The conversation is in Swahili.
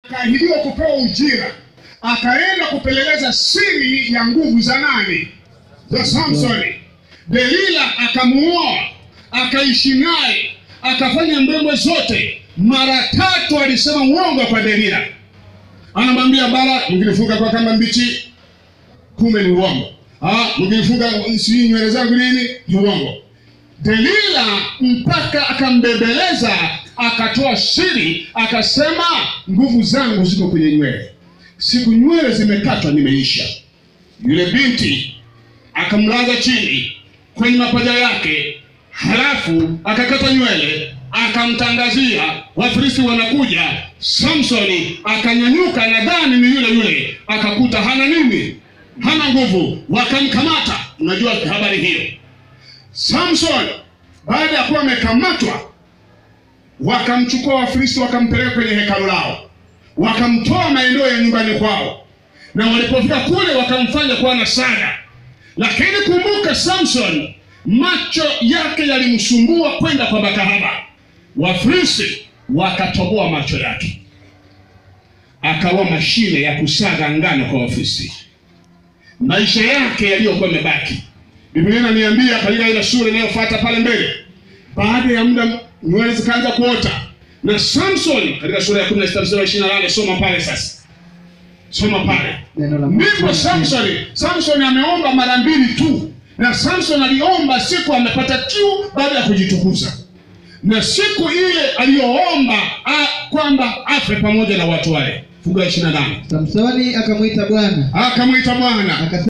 akaahidiwa kupewa ujira, akaenda kupeleleza siri ya nguvu za nani? Za Samsoni. Delila akamuoa, akaishi naye, akafanya mbembe zote. Mara tatu alisema uongo kwa Delila, anamwambia bara, mnginifunga kwa kamba mbichi, kumbe ni uongo. Ah, mnginifunga sijui nywele zangu nini, ni uongo. Delila mpaka akambembeleza, akatoa siri, akasema nguvu zangu ziko kwenye nywele, siku nywele zimekatwa nimeisha. Yule binti akamlaza chini kwenye mapaja yake, halafu akakata nywele, akamtangazia Wafilisti wanakuja. Samsoni akanyanyuka, nadhani ni yule yule, akakuta hana nini, hana nguvu, wakamkamata. Unajua habari hiyo. Samson baada ya kuwa amekamatwa, wakamchukua Wafilisti wakampeleka kwenye hekalu lao, wakamtoa maeneo ya nyumbani kwao, na walipofika kule wakamfanya kuwa na sada. Lakini kumbuka, Samson macho yake yalimsumbua kwenda kwa makahaba. Wafilisti wakatoboa macho yake, akawa mashine ya kusaga ngano kwa Wafilisti. Maisha yake yaliyokuwa yamebaki Biblia inaniambia katika ile sura inayofuata pale mbele, baada ya muda nywele zikaanza kuota, na Samson katika sura ya 16 mstari wa 28, soma pale sasa, soma pale. Neno la Mungu Ndipo Samson, Samson ameomba mara mbili tu, na Samson aliomba siku amepata kiu baada ya kujitukuza, na siku ile aliyoomba a- kwamba afe pamoja na watu wale. Fungu la 28 Samsoni akamwita Bwana akamwita Bwana akasema